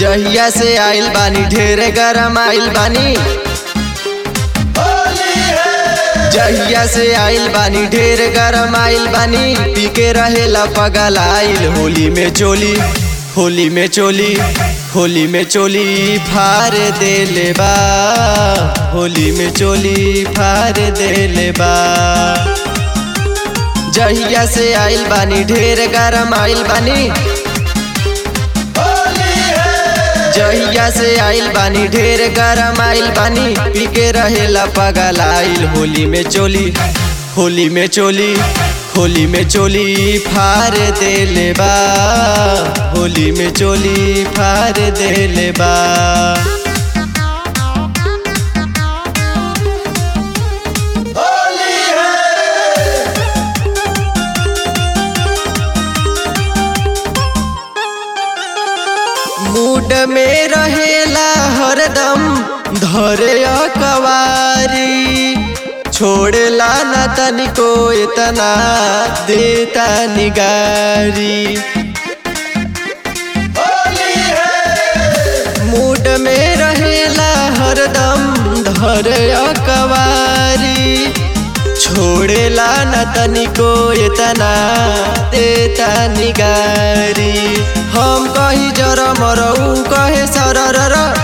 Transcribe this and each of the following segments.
जहिया से आइल बानी ढेरे गरम आइल बानी जहिया से आइल बानी ढेर गरम आइल बानी पी के रहेला पगल आइल होली में चोली होली में चोली होली में चोली फार देले बा होली में चोली फार देले बा जहिया से आइल बानी ढेर गरम आइल बानी जहिया से आइल बानी ढेर गरम आइल बानी पी के रहेला पगल आइल होली में चोली होली में चोली होली में चोली फार देले बा होली में चोली फार देले बा मूड में रहेला हरदम धरे कवारी छोड़ला न तनिको इतना देता निगारी मूड में रहेला हरदम धरे कवारी छोड़ेला न तनिको इतना देता निगारी हम कही जर मरऊ कहे सरर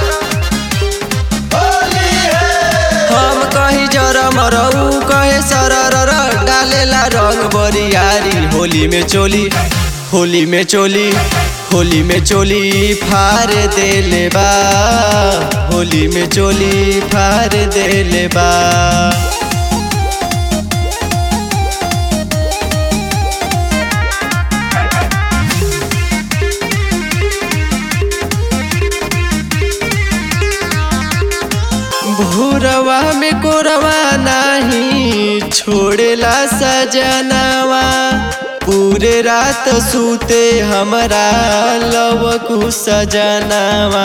हम कही जर मरऊ कहे सरर डालेला रंग बरियारी होली में चोली होली में चोली होली में चोली फार देले बा होली में चोली फार देले बा भूरवा में कोरवा नाही छोड़ेला सजनवा पूरे रात सूते हमरा लवकु सजनवा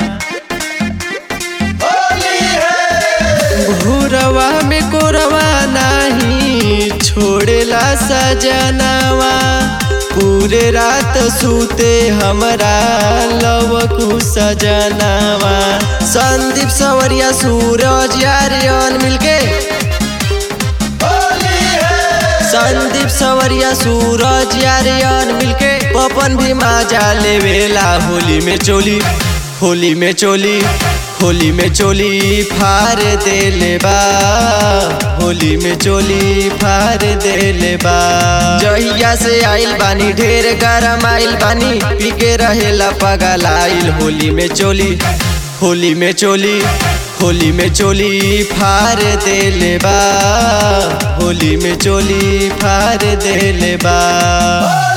भूरवा में कोरवा नाही छोड़ेला सजनवा पूरे रात सूते हमरा लवकु सजनवा संदीप सवरिया सूरज यारियन मिलके संदीप सवरिया सूरज यारियन मिलके पपन भी माजा लेवेला होली में चोली होली में चोली होली में चोली फार देले बा होली में चोली फार देले बा जहिया से आइल बानी ढेर गरम आइल बानी पी के रहेला पगल आइल होली में चोली होली में चोली होली में चोली फार देले बा होली में चोली फार देले बा